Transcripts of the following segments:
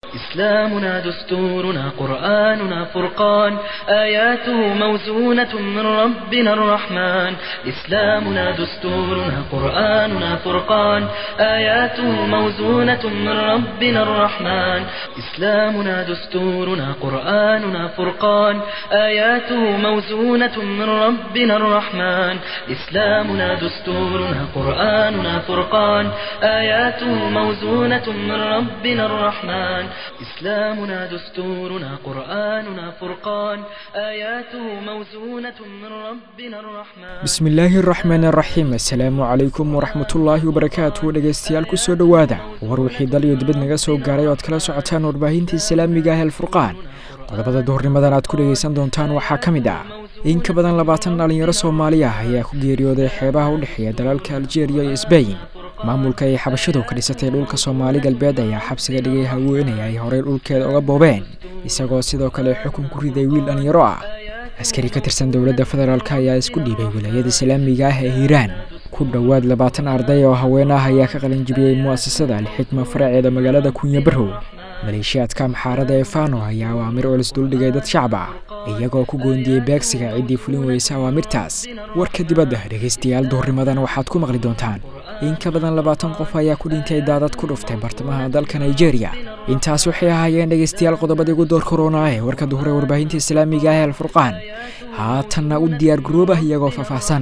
إسلامنا دستورنا قرآننا فرقان آياته موزونة من ربنا الرحمن إسلامنا دستورنا قرآننا فرقان آياته موزونة من ربنا الرحمن إسلامنا دستورنا قرآننا فرقان آياته موزونة من ربنا الرحمن إسلامنا دستورنا قرآننا فرقان آياته موزونة من ربنا الرحمن إسلامنا دستورنا قرآننا فرقان آياته موزونة من ربنا الرحمن bismi illaahi araxmaan araxiim assalaamu calaykum waraxmatullaahi wabarakaatu dhegaystayaal kusoo dhowaada war wixii dal iyo dibad naga soo gaaray oad kala socotaan warbaahinta islaamiga ah alfurqaan qodobada duhurnimadan aad ku dhegaysan doontaan waxaa ka mid ah in ka badan labaatan dhalinyaro soomaali ah ayaa ku geeriyooday xeebaha u dhexeeya dalalka aljeeriya iyo sbain maamulka ay xabashadu ka dhisatay dhulka soomaali galbeed ayaa xabsiga dhigay haweenaya ay horey dhulkeeda uga boobeen isagoo sidoo kale xukun ku riday wiil dhalinyaro ah askari ka tirsan dowladda federaalk ayaa isku dhiibay wilaayada islaamiga ah ee hiiraan ku dhowaad labaatan arday oo haween ah ayaa ka qalinjibiyey mu'asasada alxikma faraceeda magaalada kunya barrow maleeshiyaadka maxaarada ee fano ayaa awaamir olis duldhigay dad shacab ah iyagoo ku goondiyey beegsiga ciddii fulin weysa awaamirtaas warka dibadda dhegaystayaal duhurnimadan waxaad ku maqli doontaan in ka badan labaatan qof ayaa ku dhintay daadad ku dhuftay bartamaha dalka nigeria intaas waxay ahaayeen dhegaystayaal qodobadii ugu door korona ee warka duhure warbaahinta islaamiga ah ee alfurqaan haatanna u diyaar garoobah iyagoo faahfaahsan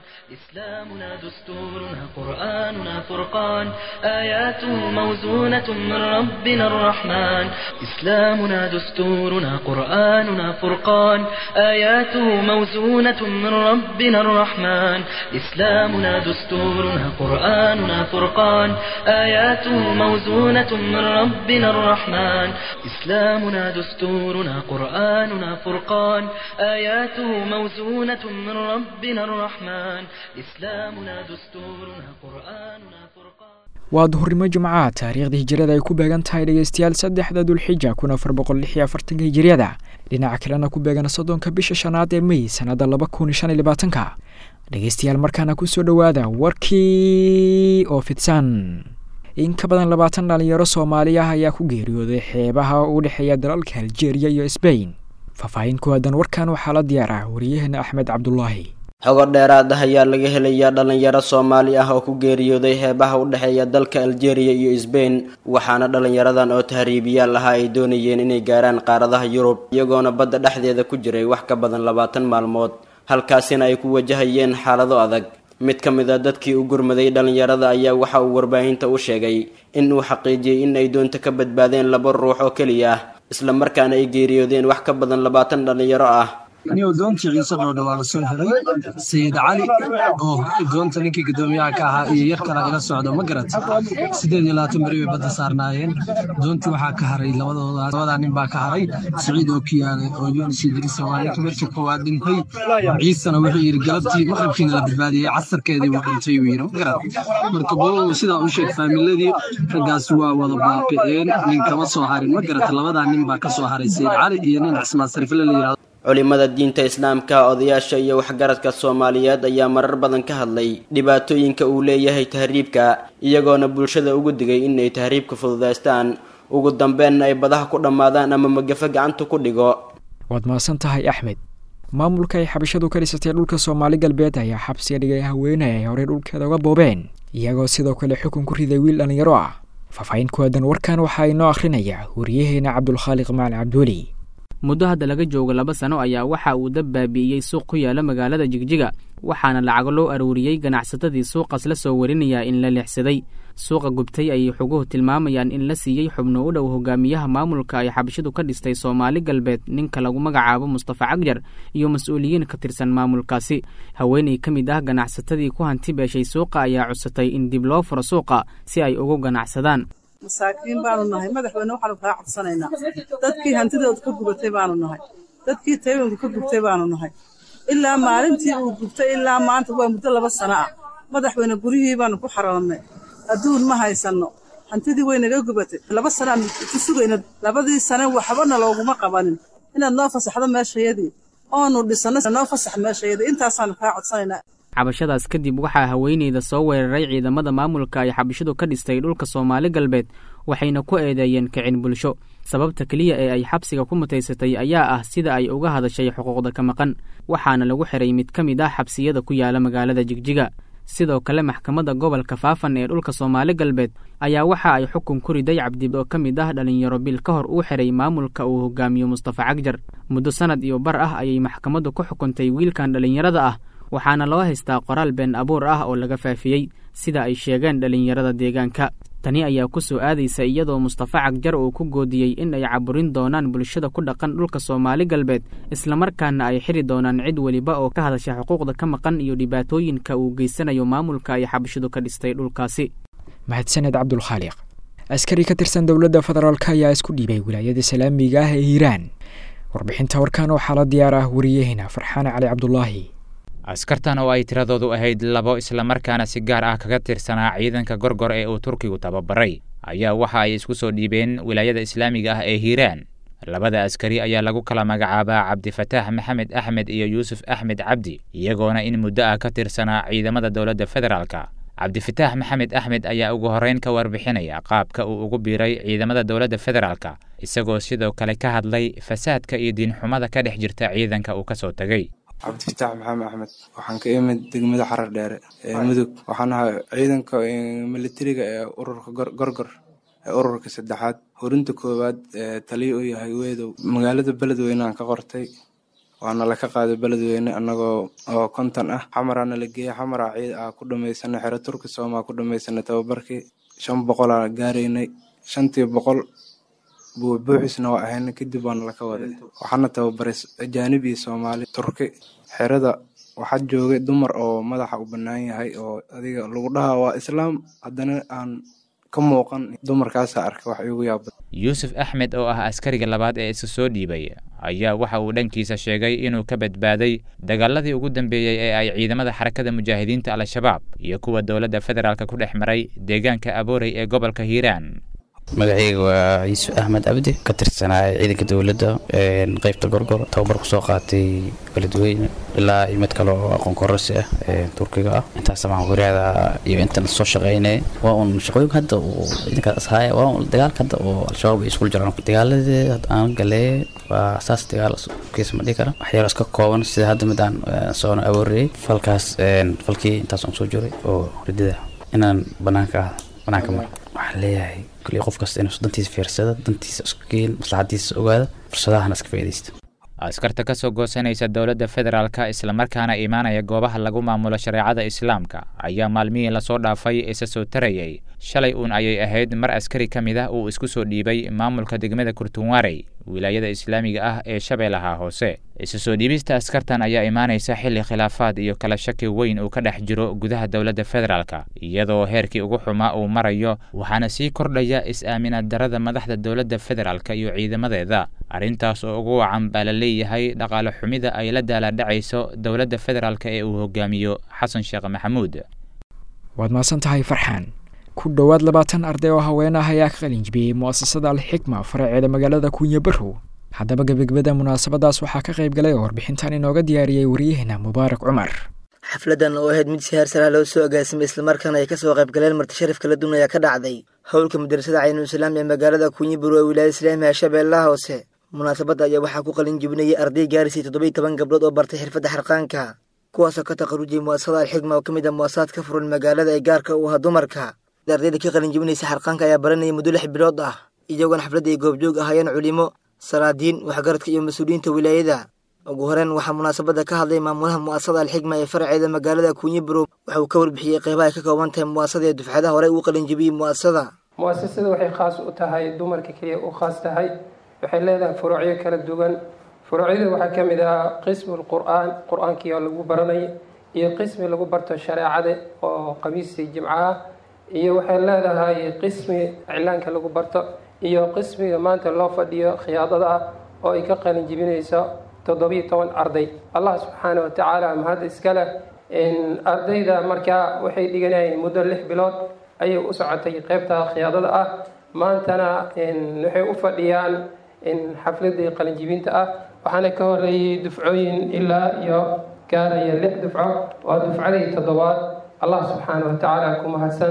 إسلامنا دستورنا قرآننا فرقان آياته موزونة من ربنا الرحمن إسلامنا دستورنا قرآننا فرقان آياته موزونة من ربنا الرحمن إسلامنا دستورنا قرآننا فرقان آياته موزونة من ربنا الرحمن إسلامنا دستورنا قرآننا فرقان آياته موزونة من ربنا الرحمن إسلامنا دستورنا قرآننا فرقان waa duhurnimo jimcaha taariikhda hijirada ay ku beegan tahay dhegaystayaal saddexda dulxija kun afar boqol lix iyo afartanka hijiriyada dhinaca kalena ku beegan soddonka bisha shanaad ee mey sannada laba kun shan iyo labaatanka dhegaystayaal markaana kusoo dhowaada warkii oo fidsan in ka badan labaatan dhalinyaro soomaali ah ayaa ku geeriyooday xeebaha u dhexeeya dalalka aljeeriya iyo sbain faahfaahin ku aadan warkan waxaa la diyaar ah wariyaheena axmed cabdulaahi xogo dheeraad ah ayaa laga helayaa dhalinyaro soomaali ah oo ku geeriyooday heebaha u dhexeeya dalka aljeeriya iyo sbain waxaana dhalinyaradan oo tahriibiyaal ahaa ay doonayeen inay gaaraan qaaradaha yurub iyagoona badda dhexdeeda ku jiray wax ka badan labaatan maalmood halkaasina ay ku wajahayeen xaalado adag mid ka mid a dadkii u gurmaday dhalinyarada ayaa waxa uu warbaahinta u sheegay in uu xaqiijiyey in ay doonta ka badbaadeen laba ruux oo keliya ah isla markaana ay geeriyoodeen wax ka badan labaatan dhalinyaro ah anigo doontii ciise dhoodha waa la soo helay sayid cali oo doonta ninkii guddoomiyaha ka ahaa iyo yar kala ila socdo ma garat sideed iyo labaatan beri bay badda saarnaayeen doontii waxaa ka haray labadooda labadaa nin baa ka haray siciid oo kiyaale oo yunis idriisa waa ninka marka koowaad dhintay ciisana wuxuu yidhi galabtii maqribkiina la badbaadiyey casarkeedii wuu dhintay uu yidhi ma garat marka boo sidaa u sheeg faamiladii raggaas waa wada baabi'een nin kama soo harin ma garat labadaa nin baa ka soo haray sayid cali iyo nin cismaan sarifle la yidhahdo culimada diinta islaamka odayaasha iyo waxgaradka soomaaliyeed ayaa marar badan ka hadlay dhibaatooyinka uu leeyahay tahriibka iyagoona bulshada ugu digay inay tahriibka fududaystaan ugu dambeenna ay badaha ku dhammaadaan ama magafo gacanta ku dhigo waad mahadsan tahay axmed maamulka ay xabashadu ka dhisatay dhulka soomaali galbeed ayaa xabsiga dhigay haweeney ay horey dhulkeeda uga boobeen iyagoo sidoo kale xukun ku riday wiil dhalinyaro ah faahfaahin ku aadan warkan waxaa inoo akhrinayaa wariyaheena cabdulkhaaliq macali cabdiweli muddo hadda laga joogo laba sano ayaa waxa uu dab baabi'iyey suuq ku yaala magaalada jigjiga waxaana lacago loo aruuriyey ganacsatadii suuqaas la soo warinayaa in la leexsaday suuqa gubtay ayay xoguhu tilmaamayaan in la siiyey xubno u dhow hogaamiyaha maamulka ay xabashidu ka dhistay soomaali galbeed ninka lagu magacaabo mustafa cagjar iyo mas-uuliyiin ka tirsan maamulkaasi haweeney ka mid ah ganacsatadii ku hanti beeshay suuqa ayaa cusatay in dib loo furo suuqa si ay ugu ganacsadaan masaakiin baanu nahay madaxweyne waxaanu kaa codsanaynaa dadkii hantidooda ka gubatay baanu nahay dadkii taywanku ka gubtay baanu nahay ilaa maalintii uu gubtay ilaa maanta waa muddo laba sano ah madaxweyne guryihii baanu ku xaroonnay adduun ma haysanno hantidii way naga gubatay laba sanaan ku sugayna labadii sane waxbana looguma qabanin inaad noo fasaxdo meeshayadii oonu dhisanno noo fasax meeshayadii intaasaanu kaa codsanaynaa cabashadaas kadib waxaa haweeneyda soo weeraray ciidamada maamulka ay xabashidu ka dhistay dhulka soomaali galbeed waxayna ku eedeeyeen kicin bulsho sababta keliya ee ay xabsiga ku mutaysatay ayaa ah sida ay uga hadashay xuquuqda ka maqan waxaana lagu xiray mid ka mid ah xabsiyada ku yaala magaalada jigjiga sidoo kale maxkamadda gobolka faafan ee dhulka soomaali galbeed ayaa waxa ay xukun ku riday cabdi oo ka mid ah dhalinyaro bil ka hor uu xiray maamulka uu hogaamiyo mustafa cagjar muddo sanad iyo bar ah ayay maxkamaddu ku xukuntay wiilkan dhallinyarada ah waxaana loo haystaa qoraal been abuur ah oo laga faafiyey sida ay sheegeen dhallinyarada deegaanka tani ayaa ku soo aadaysa iyadoo mustafa cagjar uu ku goodiyey in ay caburin doonaan bulshada ku dhaqan dhulka soomaali galbeed islamarkaana ay xiri doonaan cid weliba oo ka hadasha xuquuqda ka maqan iyo dhibaatooyinka uu geysanayo maamulka ay xabashidu ka dhistay dhulkaasi mahadsaned cabdulkhaaliq askari ka tirsan dowladda federaalk ayaa isku dhiibay wilaayada islaamiga ah ee hiiraan warbixinta warkaan waxaa la diyaar ah wariyahena farxaane cali cabdulaahi askartan oo ay tiradoodu ahayd labo islamarkaana si gaar ah kaga tirsanaa ciidanka gorgor ee uu turkigu tababaray ayaa waxa ay isku soo dhiibeen wilaayada islaamiga ah ee hiiraan labada askari ayaa lagu kala magacaabaa cabdifataax maxamed axmed iyo yuusuf axmed cabdi iyagoona in muddo ah ka tirsanaa ciidamada dowladda federaalka cabdifataax maxamed axmed ayaa ugu horreyn ka warbixinaya qaabka uu ugu biiray ciidamada dowladda federaalka isagoo sidoo kale ka hadlay fasaadka iyo diinxumada ka dhex jirta ciidanka uu ka soo tegey cabdifataax maxamed axmed waxaan ka imid degmada xarar dheere ee mudug waxaan ahaa ciidanka militariga ee ururka gorgor ee ururka saddexaad horinta koowaad ee taliya u yahay weedow magaalada beledweyne aan ka qortay waana laka qaaday beledweyne anagoo oo konton ah xamaraana la geeyey xamara ciid ah ku dhamaysana xero turki soomaa ku dhamaysana tababarkii shan boqolaa gaaraynay shantii boqol buubuuxisna waa ahayna kadib waana laka waday waxaana tababaray ajaanib iyo soomaali turki xerada waxaa joogay dumar oo madaxa u bannaan yahay oo adiga lagu dhahaa waa islaam haddana aan ka muuqan dumarkaasa arka wax igu yaabad yuusuf axmed oo ah askariga labaad ee isa soo dhiibay ayaa waxa uu dhankiisa sheegay inuu ka badbaaday dagaaladii ugu dambeeyey ee ay ciidamada xarakada mujaahidiinta al-shabaab iyo kuwa dowladda federaalk ku dhex maray deegaanka aboorey ee gobolka hiiraan magacayga waa yuusuf axmed cabdi ka tirsanaa ciidanka dowladda qeybta gorgor tababar kusoo qaatay beledweyne ilaa mid kale oo aqoon kororsi ah turkiga ah intaas maan wariyaada iyo intan soo shaqeynay waa un shaqooyinka hadda uu ciidankaas ahaaya waa un dagaalka hadda oo al-shabaab ay iskula jiraan dagaaladii aan galee waa saas dagaal kiis ma dhihi kara waxyaalo iska kooban sida hadda mid aan soona awooriyey falkaas falkii intaas aan soo jiray oo ridida inaan banaanka banaanka maro waxaan leeyahay kulli qof kasta inuu dantiisa fiirsada dantiisa isku geen maslaxadiisa ogaada fursadahana iska faa'iidaysta askarta ka soo goosanaysa dowladda federaalka islamarkaana imaanaya goobaha lagu maamulo shareecada islaamka ayaa maalmihii lasoo dhaafay isa soo tarayay shalay uun ayay ahayd mar askari ka mid ah uu isku soo dhiibay maamulka degmada kurtunwarey wilaayada islaamiga ah ee shabeellaha hoose isu soo dhiibista askartan ayaa imaanaysa xilli khilaafaad iyo kala shaki weyn uu ka dhex jiro gudaha dowladda federaalka iyadoo heerkii ugu xumaa uu marayo waxaana sii kordhaya is-aaminaad darada madaxda dowladda federaalka iyo ciidamadeeda arrintaas oo ugu wacan baa la leeyahay dhaqaale xumida ay la daaladhacayso dowladda federaalka ee uu hogaamiyo xasan sheekh maxamuud waad mahadsan tahay farxaan ku dhowaad labaatan arday oo haween ah ayaa ka qalin jibiyey mu'asasada alxikma faraceeda magaalada kuunya barrow haddaba gebagabada munaasabadaas waxaa ka qayb galay oo warbixintan inooga diyaariyey waryaheena mubaarak cumar xafladan oo ahayd mid si heersaraa loo soo agaasimay islamarkaana ay kasoo qayb galeen marti sharaf kala duwan ayaa ka dhacday howlka madrasada caynulislaam ee magaalada kuunya barrow ee wilaayada islaamiga shabeellaha hoose munaasabadda ayaa waxaa ku qalin jibinayay arday gaarisay toddobiyi toban gabdhood oo bartay xirfadda xarqaanka kuwaasoo ka taqarujiyay mu'asasada alxikma oo ka mid ah mu'asasaad ka furan magaalada ee gaarka u aha dumarka ardayda ka qalin jibinaysa xarqaanka ayaa baranayay muddo lix bilood ah iyagoona xafladda ay goobjoog ahaayeen culimo salaadiin waxgaradka iyo mas-uuliyiinta wilaayada ugu horeen waxaa munaasabadda ka hadlay maamulaha mu'asasada alxikma ee faraceeda magaalada kuunyi barow waxa uu ka warbixiyey qeybaha ay ka kooban tahay mu'asasada ee dufcadaha horey uu qalin jibiyey mu'asasada mu'asasada waxay khaas u tahay dumarka keliya u khaas tahay waxay leedahay furuucyo kala duwan furuucyada waxaa ka mid ah qismu lqur'aan qur-aankii oo lagu baranay iyo qismi lagu barto shareecada oo khamiistii jimco ah iyo waxay leedahay qismi iclaanka lagu barto iyo qismiga maanta loo fadhiyo khiyaadada ah oo ay ka qalin jibinayso toddobiyo toban arday allah subxaana wa tacaala mahad iskale ardayda markaa waxay dhiganayeen muddo lix bilood ayay u socotay qeybta khiyaadada ah maantana waxay u fadhiyaan xafladii qalinjibinta ah waxaana ka horeeyey dufcooyin ilaa iyo gaaraya lix dufco waa dufcadii toddobaad allah subxaana wa tacaala ku mahadsan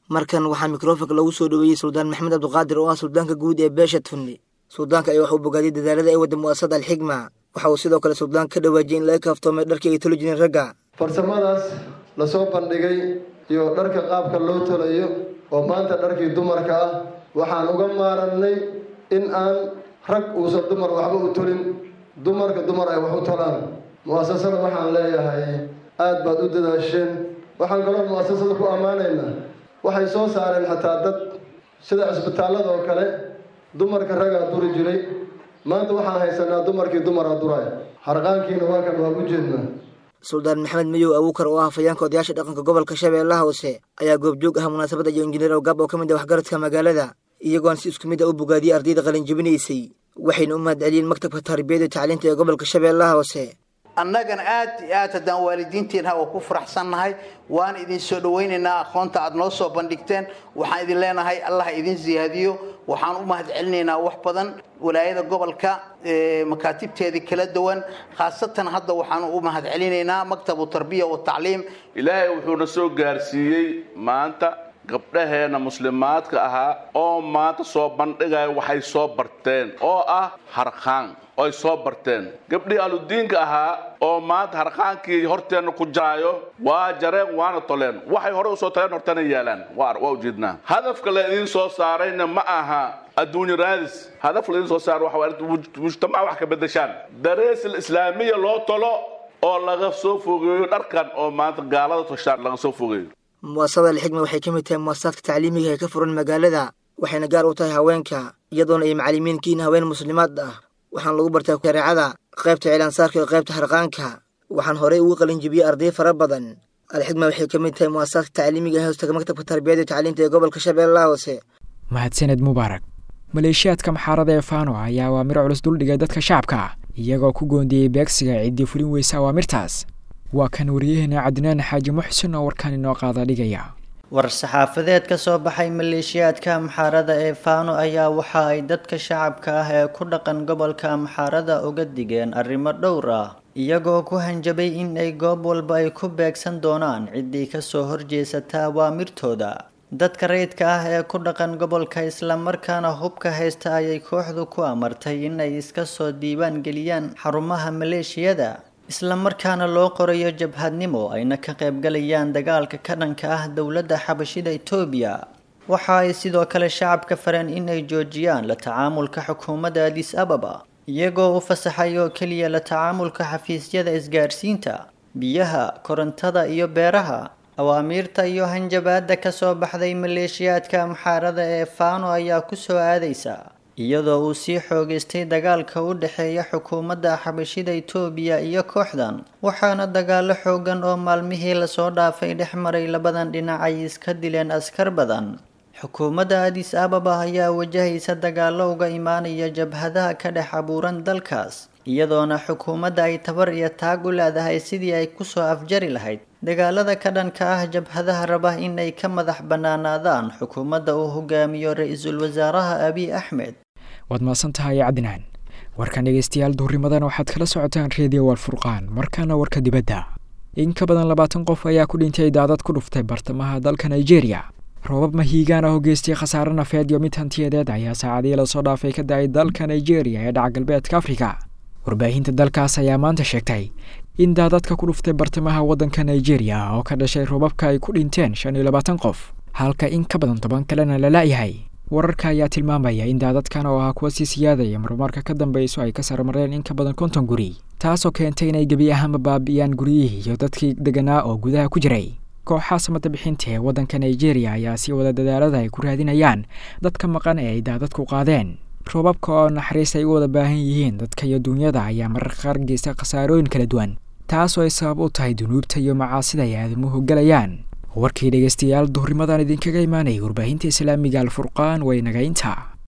markan waxaa mikrofonka lagu soo dhoweeyey suldaan maxamed cabdiqaadir oo ah suldaanka guud ee beesha tunni suldaanka ayaa wax uu bogaadiyey dadaalada ay wadda mu'asasada alxigma waxa uu sidoo kale suldaanka ka dhawaajiyey in laga kaaftoomay dharkii ay tolo jireen ragga farsamadaas lasoo bandhigay iyo dharka qaabka loo tolayo oo maanta dharkii dumarka ah waxaan uga maarannay in aan rag uusan dumar waxba u tolin dumarka dumar ay wax u tolaan mu'asasada waxaan leeyahay aad baad u dadaasheen waxaan kaloo mu'asasada ku ammaanaynaa waxay soo saareen xataa dad sida cisbitaallada oo kale dumarka ragaa duri jiray maanta waxaan haysanaa dumarkii dumara duray harqaankiina waa kan waan u jeednaa suldaan maxamed mayow abuukar oo ah hafayeenka odayaasha dhaqanka gobolka shabeellaha hoose ayaa goobjoog ah munaasabadda iyo injineer awgaab oo ka mid ah waxgaradka magaalada iyagoon si isku mid a u bogaadiyey ardayda qalinjabinaysay waxayna u mahadceliyeen maktabka tarbiyada iyo tacliinta ee gobolka shabeellaha hoose annagana aad iyo aad haddaan waalidiintiina waa ku faraxsannahay waan idin soo dhowaynaynaa aqoonta aad noo soo bandhigteen waxaan idin leenahay allah idin siyaadiyo waxaan u mahad celinaynaa wax badan walaayada gobolka makaatibteedii kala duwan khaasatan hadda waxaan u mahad celinaynaa maktabu tarbiya wa tacliim ilaahay wuxuuna soo gaarsiiyey maanta gabdhaheena muslimaadka ahaa oo maanta soo bandhigaya waxay soo barteen oo ah harqaan oy soo barteen gabdhihii aludiinka ahaa oo maanta harqaankii horteenna ku jaraayo waa jareen waana toleen waxay hore usoo taleen hortana yaalaan waa ujeednaa hadafka la idiin soo saarayna ma aha adduunyo raadis hadafka la idiin soo saaro waxa mujtamaca wax ka bedeshaan darees islaamiya loo tolo oo laga soo fogeeyo dharkan oo maanta gaalada toshaan laga soo fogeeyo mu'asasada alxigma waxay ka mid tahay mu'asasaadka tacliimiga ee ka furan magaalada waxayna gaar u tahay haweenka iyadoona ay macallimiin kiin haween muslimaad ah waxaan lagu bartaa shareecada qaybta cilaansaarka iyo qaybta harqaanka waxaan horey ugu qalinjibiyey arday fara badan alxigma waxay ka mid tahay mu'asasaadka tacliimiga ee hoostaga maktabka tarbiyada iyo tacliinta ee gobolka shabeellaha hoose mahadsaned mubaarak maleeshiyaadka maxaarada ee faano ayaa awaamir culus duldhigay dadka shacabka iyagoo ku goondiyey beegsiga ciddii fulin weysa awaamirtaas waa kan wariyaheena cadnaan xaaji muxsin oo warkaan inoo qaada dhigaya war-saxaafadeed ka soo baxay maleeshiyaadka amxaarada ee faano ayaa waxa ay dadka shacabka ah ee ku dhaqan gobolka amxaarada uga digeen arrimo dhowr ah iyagoo ku hanjabay in ay goob walba ay ku beegsan doonaan ciddii kasoo horjeesata awaamirtooda dadka rayidka ah ee ku dhaqan gobolka islamarkaana hubka haysta ayay kooxdu ku amartay in ay iska soo diiwaan geliyaan xarumaha maleeshiyada islamarkaana loo qorayo jabhadnimo ayna ka qaybgalayaan dagaalka ka dhanka ah dowladda xabashida etoobiya waxa ay sidoo kale shacabka fareen in ay joojiyaan la tacaamulka xukuumadda adis ababa iyagoo u fasaxay oo keliya la tacaamulka xafiisyada isgaarsiinta biyaha korontada iyo beeraha awaamiirta iyo hanjabaadda ka soo baxday maleeshiyaadka amxaarada ee faano ayaa ku soo aadaysa iyadoo uu sii xoogaystay dagaalka u dhexeeya xukuumadda xabashida etoobiya iyo kooxdan waxaana dagaalo xoogan oo maalmihii lasoo dhaafay dhex maray labadan dhinac ay iska dileen askar badan xukuumadda adis ababa ayaa wajahaysa dagaalo uga imaanaya jabhadaha ka dhex abuuran dalkaas iyadoona xukuumadda ay tabar iyo taag u leedahay sidii ay kusoo afjari lahayd dagaalada ka dhanka ah jabhadaha raba in ay ka madax bannaanaadaan xukuumadda uu hogaamiyo ra-iisul wasaaraha abiy axmed waad mahadsan tahay cadnaan warkan dhegeystayaal duhurimadan waxaad kala socotaan reediyo walfurqaan markaana warka dibadda in ka badan labaatan qof ayaa ku dhintay daadad ku dhuftay bartamaha dalka nigeria roobab mahiigaan ah oo geystay khasaare nafeed iyo mid hantiyadeed ayaa saacadihii lasoo dhaafay ka da-ay dalka nigeria ee dhaca galbeedka afrika warbaahinta dalkaas ayaa maanta sheegtay in daadadka ku dhuftay bartamaha waddanka nigeria oo ka dhashay roobabka ay ku dhinteen shan iyo labaatan qof halka in ka badan toban kalena la la-yahay wararka ayaa tilmaamaya in daadadkan oo ahaa kuwa sii siyaadaya marmarka ka dambeyso ay ka sarmareen in ka badan konton guri taasoo keentay inay gebi ahaanba baabi'iyaan guryihii iyo dadkii deganaa oo gudaha ku jiray kooxaha samada bixinta ee waddanka nigeria ayaa sii wada dadaalada ay ku raadinayaan dadka maqan ee ay daadadku qaadeen roobabka oo naxariis ay u wada baahan yihiin dadka iyo duunyada ayaa mararka qaar geysta khasaarooyin kala duwan taasoo ay sabab u tahay dunuubta iyo macaasida ay aadamuhu gelayaan warkii dhegeystayaal duhurimadan idinkaga imaanayay warbaahinta islaamiga alfurqaan way nagaynta